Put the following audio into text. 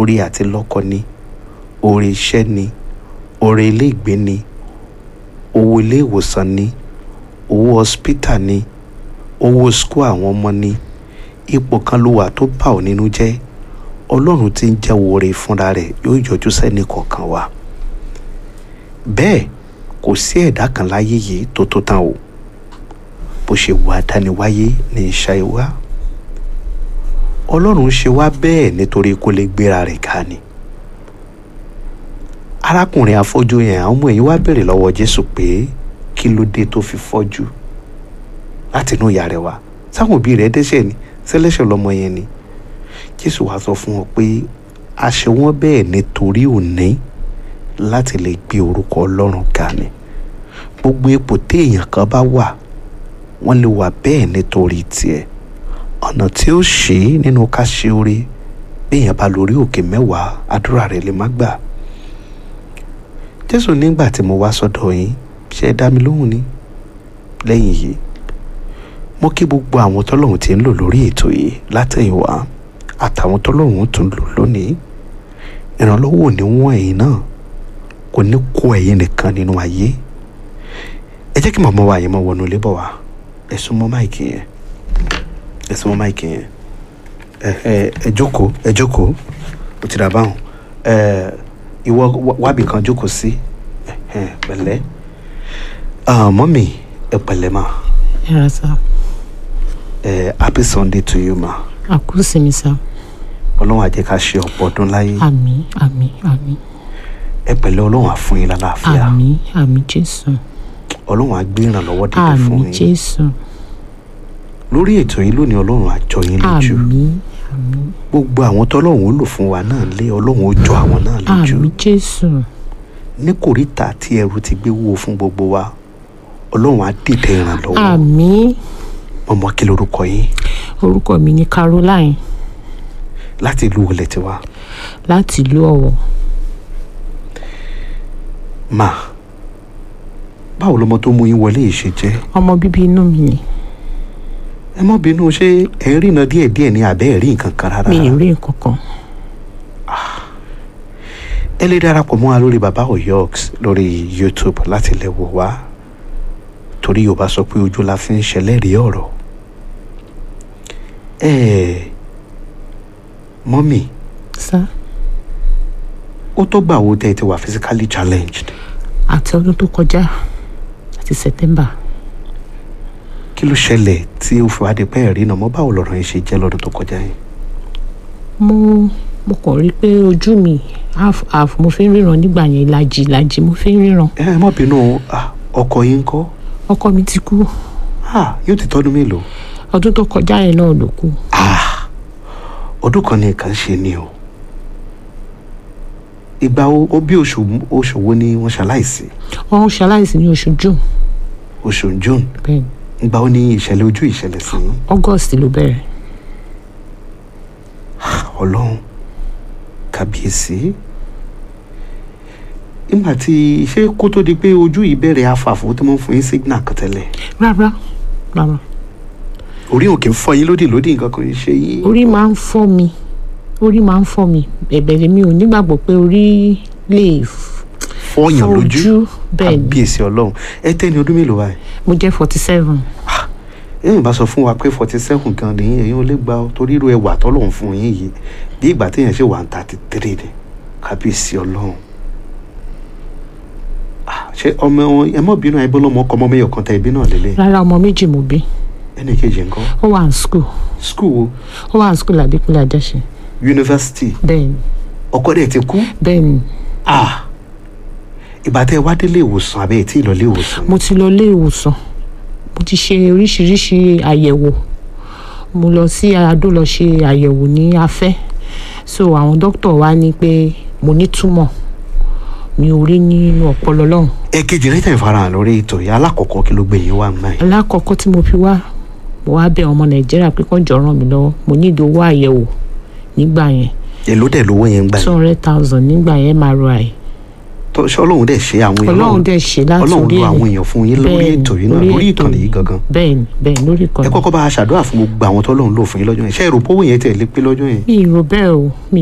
orí àti lọ́kọ ni orí iṣẹ́ ni orí ilé ìgbé ni owó ilé ìwòsàn ni owó hospital ni owó school àwọn ọmọ ni ipò kan ló wà tó bà ọ́ nínú jẹ́ ọlọ́run tí ń jẹ́ oore fúnra rẹ̀ yóò yọjú sẹ́ni kọ̀ọ̀kan wa bẹ́ẹ̀ kò sí ẹ̀dá kan láyé yìí tó tó tán o bó ṣe wà dániwáyé ní iṣẹ́ wa ọlọ́run ṣe wá bẹ́ẹ̀ nítorí kó lè gbéra rẹ̀ ká ni arákùnrin afọ́jú yẹn àwọn ọmọ yìí wá béèrè lọ́wọ́ jésù pé kí ló dé tó fi fọ́jú láti inú ìyá rẹ̀ wá sáwọn òbí rẹ̀ dẹ́ṣẹ̀ ni sẹ́lẹ̀ṣẹ̀ lọ́mọ yẹn ni jésù wá sọ fún wọn pé a ṣe wọ́n bẹ́ẹ̀ nítorí òní láti lè gbé orúkọ ọlọ́run ga ni gbogbo ipò téèyàn kan bá wà wọ́n lè wà bẹ́ẹ̀ nítorí tiẹ̀ ọ̀nà tí ó ṣe é nínú ká ṣe oore béèyàn bá lórí òkè mẹ́wàá àdúrà rẹ̀ lè má gbà jésù nígbà tí mo wá sọ́dọ̀ yín ṣe é dá mi lóhùn ni lẹ́yìn yìí mo kí gbogbo àwọn tọ́lọ́hún ti ń lò lórí ètò yìí látẹ̀yìnwá àtàwọn tọ́lọ́hún tún lò lónìí ìrànlọ́wọ́ ò ní wọ́n ẹ̀yin náà kò ní kó ẹ̀yin nìkan nínú ayé ẹ jẹ́ kí màmá wa yẹn máa wọnú ilé bọ̀ wá ẹ sún mọ́ máìkì yẹn ẹ sún mọ́ máìkì yẹn ẹ ẹ ẹ jókòó ẹ jókòó ó ti dà báwọn ẹ ìwọ wábì kan jókòó sí ẹ ẹ pẹ̀lẹ́ mọ́mì ẹ pẹ̀lẹ́ mà ẹ ra sá ẹ happy sunday to you ma àkú sinmi sá ọlọ́run á jẹ́ ká ṣe ọ̀pọ̀ ọdún láyé àmín àmín àmín ẹ pẹ̀lẹ́ ọlọ́run á fún yín lálàáfíà àmín àmín jésù ọlọ́run á gbé ìrànlọ́wọ́ dìde fún àmín yín jésù lórí ètò yìí lónìí ọlọ́run á jọ yín lójú àmín àmín gbogbo àwọn tọ́lọ́run ó lò fún wa náà lé ọlọ́run ó jọ àwọn náà lójú àmín jésù ní kòríta tí ẹrù ti gbé wúwo fún gbogbo wa ọlọ́run á dìde ìrànlọ́wọ́ àmín ọmọ kí lorúkọ yín orúkọ mi ni caroline láti ìlú wọlé tiwa láti ìlú ọ̀wọ̀ mà báwo lọmọ tó mú yín wọlé yìí ṣe jẹ́ ọmọ bíbí inú mi ni ẹ mọ́ bínú ṣé ẹ ń rìnà díẹ̀díẹ̀ ní abẹ́ ẹ̀ rí nǹkan kan rárá mi ì rí nǹkan kan ẹ lè darapọ̀ mọ́ wa lórí baba oyox lórí youtube láti lè wò wá torí yorùbá sọ pé ojú la fi ń ṣẹlẹ́rìí ọ̀rọ̀ ẹ mọ́mì sá ó tó gbà wo tẹ́ ẹ ti wà physically challenged àti ọdún tó kọjá àti september kí ló ṣẹlẹ̀ tí ó fi wá di pé ẹ̀rí náà mọ́ báwo lọ̀rọ̀ yẹn ṣe jẹ́ lọ́dún tó kọjá yẹn mo mo kàn rí i pé ojú mi half half mo fi ń ríran nígbà yẹn ìlàjì ìlàjì mo fi ń ríran ẹ mọ́ bínú ah, ọkọ yín ń kọ́ ọkọ mi ti kú Ah, yóò ti tọ́dún mélòó ọdún tó kọjá yẹn náà ló kú Ah, ọdún kan ní nǹkan ṣe ni o ìgbà wo ó bí oṣù oṣù wo ni wọ́n ṣaláìsí wọn ṣaláìsí ní oṣù june oṣù june bẹ́ẹ̀ ìgbà wo ni ìṣẹ̀lẹ̀ ojú ìṣẹ̀lẹ̀ sí yín? august ló bẹ̀rẹ̀ ọlọ́run kàbíyèsí nígbà tí ṣé kó tó di pé ojú yìí bẹ̀rẹ̀ afàfo tí wọ́n fún yín signal kan tẹ́lẹ̀ rárá rárá orí òkè ń fọ yín lódì lódì nǹkan kan ń ṣe yín orí máa ń fọ́ mi orí máa ń fọ́ mi bẹ̀bẹ̀ lèmi ò nígbàgbọ́ pé orí lè f- fọyàn fọ́ lójú ojú bẹ́ẹ̀ ni kàbíyèsí ọlọ́run ẹ tẹ́ ni ọdún mélòó báyìí mo jẹ́ forty seven ẹ̀yin bá sọ fún wa pé forty seven gan ni ẹ̀yin ò lè gba ọ torí irú ẹwà tọ́lọ́run fún yín yìí bí ìgbà téèyàn ṣe wà ń thirty three ni kábíyèsí ọlọ́run Ah, ṣé ọmọ wọn ẹ mọ̀ bínú àìbọ́ lọ́mọ ọkọ ọmọ mẹ́yọ̀ kan tẹ ẹbí náà lélẹ̀ rárá ọmọ méjì mo bí ẹnì kejì ńkọ́ ó wà ní school school wo ó wà ní school àdékúnlé àjẹsẹ university bẹ́ẹ̀ ni ọkọ dẹ̀ ti kú bẹ́ẹ̀ ni Ah, ìgbà tẹ wá délé ìwòsàn àbẹ́ ẹ̀ tí ì lọ ilé ìwòsàn mo ti lọ ilé ìwòsàn mo ti ṣe oríṣiríṣi àyẹ̀wò mo lọ sí adó lọ ṣe àyẹ̀wò ní afẹ́ so àwọn dókítà wa ní pé mo ní túmọ̀ mi ò rí nínú ọpọlọ lọ́hùn ẹ̀kejì rẹ̀ tẹ̀ farahàn lórí ètò yìí alákọ̀ọ́kọ́ kí ló gbé yín wá ń gbà yín alákọ̀ọ́kọ́ tí mo fi wá mo wá bẹ̀ ọmọ nàìjíríà pé kán jọ ràn mí lọ́wọ́ mo ní ìdí owó àyẹ̀wò nígbà yẹn èló dẹ̀ lówó yẹn ń gbà two yín hundred thousand nígbà yẹn mri Tó- ṣé ọlọ́run dẹ̀ ṣe àwọn èèyàn ọlọ́run dẹ̀ ṣe láti ọlọ́run orí lo ẹ̀ àwọn èèyàn fún yín lórí Bẹ́ẹ̀ni, ètò yìí náà lórí lórí ètò ìkànnì yìí yìí. gangan bẹ́ẹ̀ni bẹ́ẹ̀ni lórí ẹ ìkànnì kọ́kọ́ bá a ṣàdúrà fún gbogbo àwọn tọ́lọ́run lò fún yín lọ́jọ́ yẹn ṣé èrò pówó yẹn tẹ̀ lé pé lọ́jọ́ yẹn mi ì rò bẹ́ẹ̀ o mi